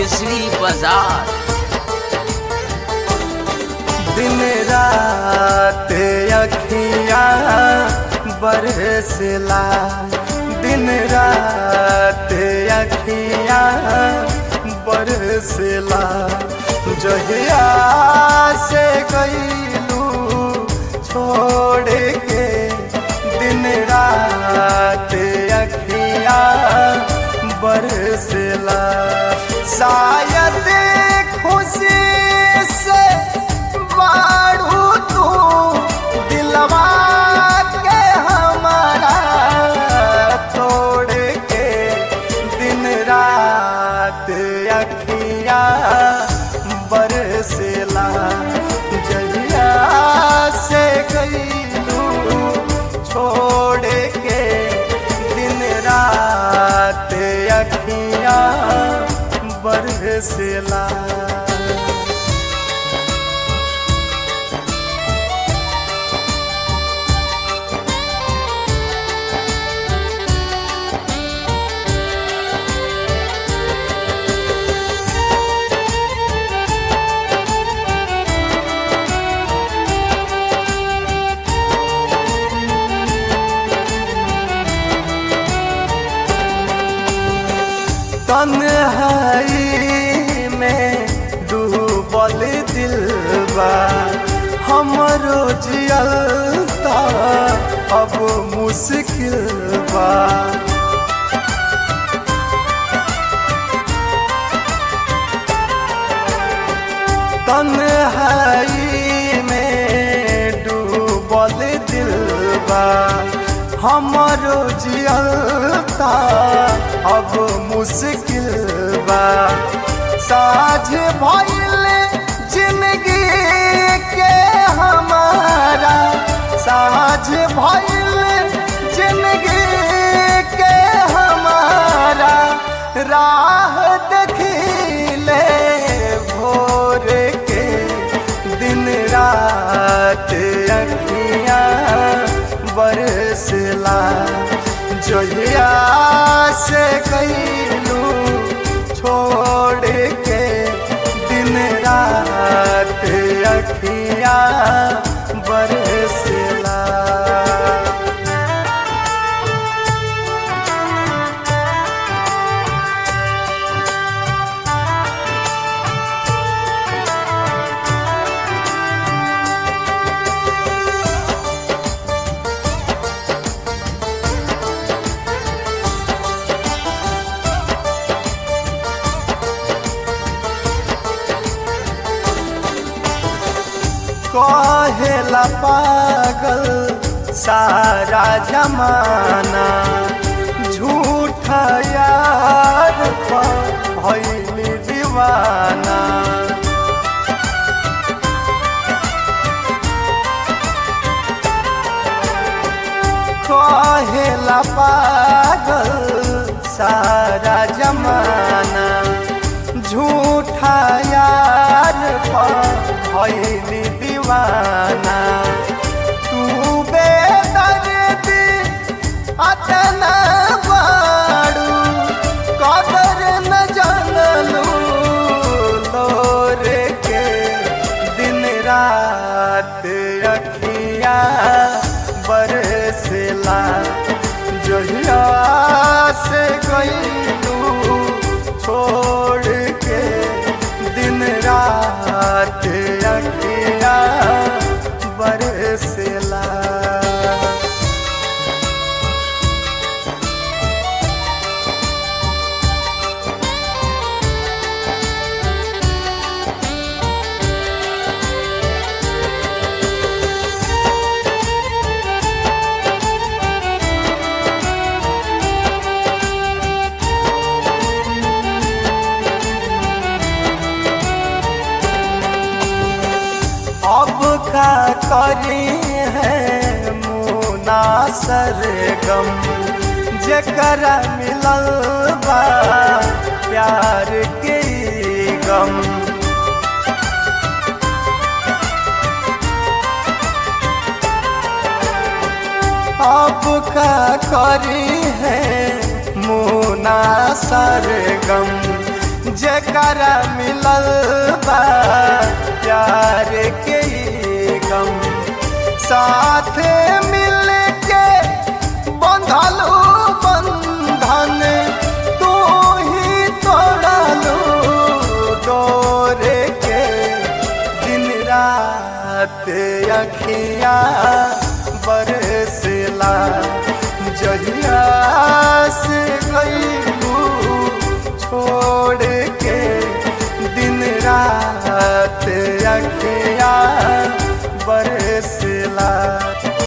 केसरी बाजार दिन रात अखियाँ बरसला दिन रात अखियाँ बरसला जहिया से गईलू छोड़ के दिन रात अखियाँ बरसला शायद खुशी से बाढ़ू तू दिलवा के हमारा तोड़ के दिन रात अखियाँ बरसला जहिया से गईलू छोड़ के दिन रात अखियाँ बरसला तन्हाई में डूबल दिलबा हमरो जियलता अब मुश्किल बा तन्हाई में डूबल दिलबा हमरो जियलता अब मुश्किल बा साझ भइल जिंदगी के हमारा साझ भइल जिंदगी के हमारा राह देखिले भोर के दिन रात अखियाँ बरसला जहिया से गईलू छोड़ के दिन रात अखियाँ बरसला कहेला पागल सारा जमाना झूठा यार भैली दीवाना कहेला पागल सारा जमाना झूठा यार भैली दीवाना तू बेदर्दी अतना बाड़ू कदर न जानलू लोर के दिन रात अखियाँ बरसला जहिया से गईलू छोड़ के दिन रात अखियाँ बरसला अब का करी है मुना सरगम जकरा मिलल बा प्यार के ई गम अब का करी है मुना सरगम जेकरा मिलल बा प्यार के ई गम साथ मिल